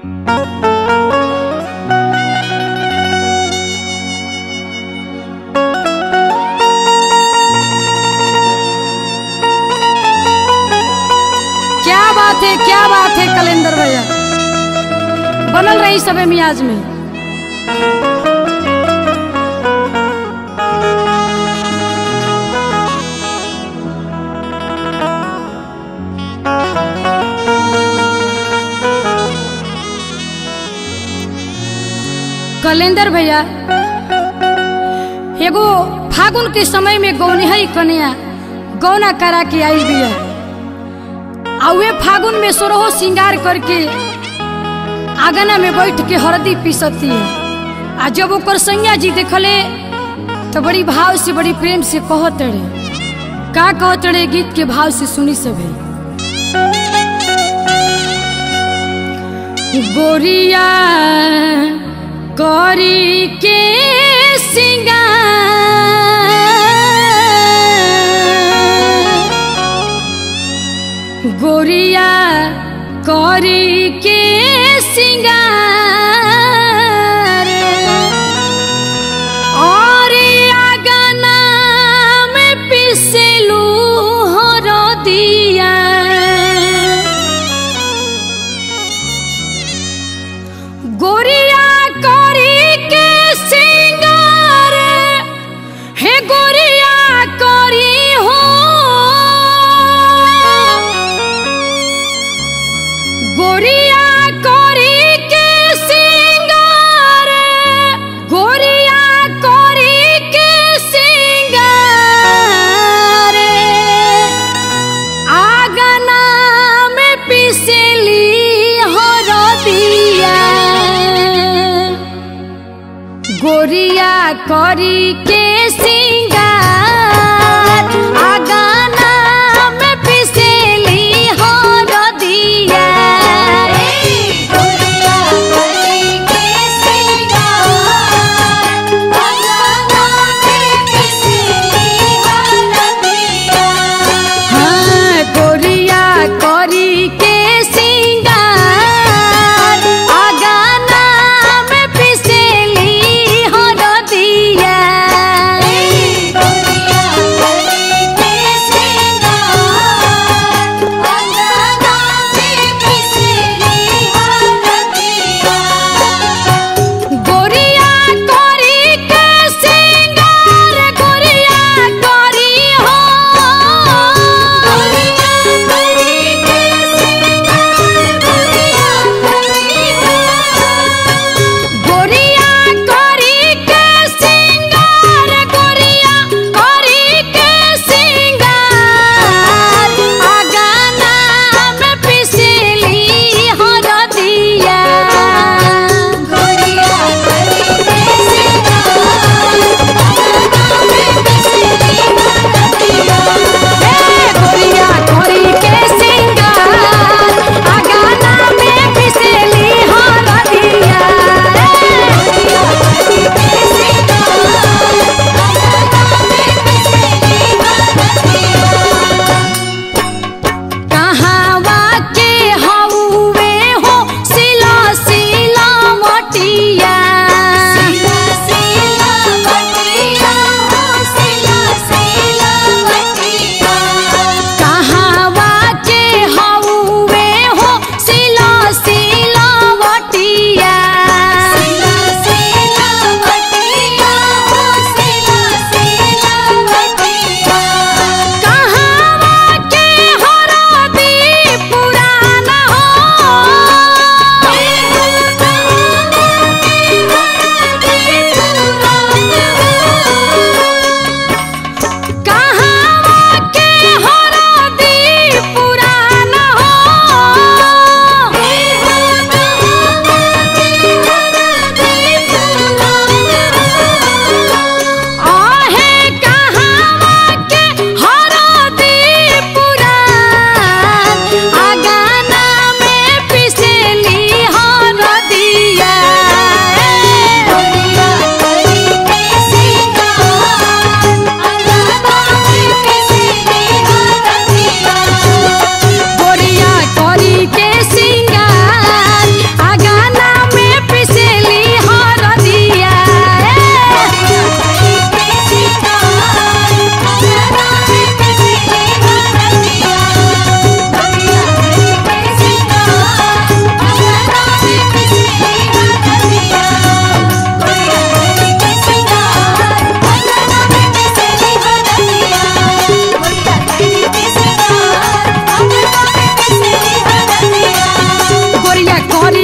क्या बात है क्या बात है कलेंदर भैया बनल रही सबे मियाज में कलेंदर भैया एगो फागुन के समय में गौनिहई कन्या गौना करा के आई बिया आ वे फागुन में सोरहो श्रृंगार करके आंगना में बैठ के हरदी पीसती है आ जब ओकर सैया जी देखले तो बड़ी भाव से बड़ी प्रेम से कहत रहे का कहत रहे गीत के भाव से सुनी सभी गोरिया करी के सिंगार गोरिया करी के सिंगार और आगना में पिसलू हो दिया गोरिया करी के सिंगार हे गोरिया करी हो गोरिया करी के सिंगार गोरिया करी के सिंगार आगना में पिसली हो दिया गोरिया करी के सिंगार आगना में पिसली हो दिया गोरिया करी के सिंगार आगना में पिसली हरदिया हाँ गोरिया करी के सिंगार आगना में पिसली हो दिया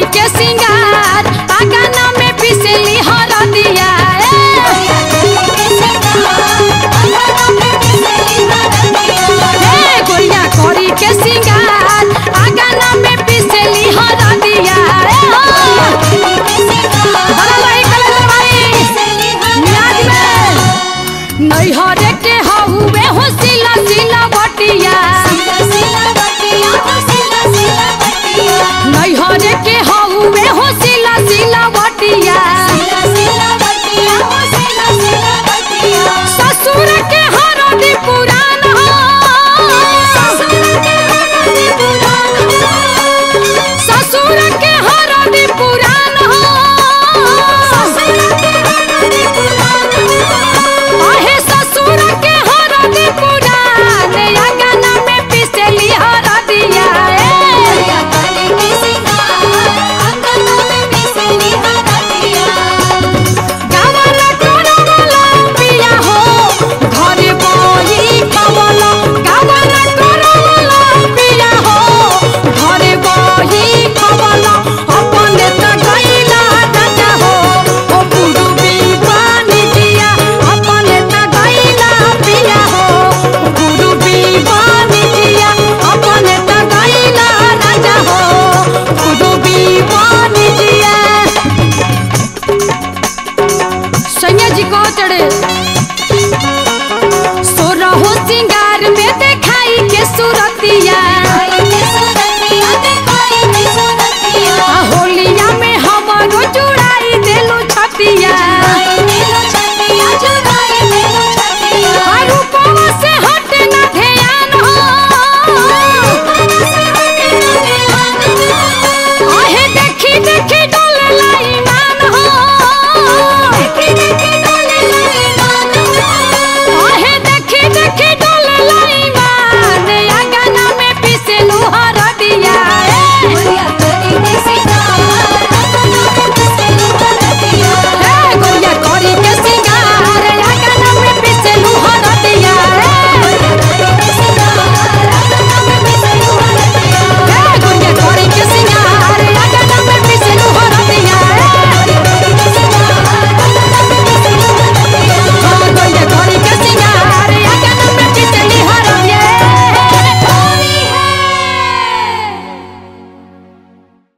करी के सिंगार आगाना में पिसली हरदिया हे गोरिया करी के सिंगार आगाना में पिसली हरदिया बड़ा लही कलर भाई मियाज में नैहरे के हहुए हो सिला सिला बटिया नैहरे के हहुए हो सिला सिला बटिया ससुर के हरदी पुरान हो ससुर के हर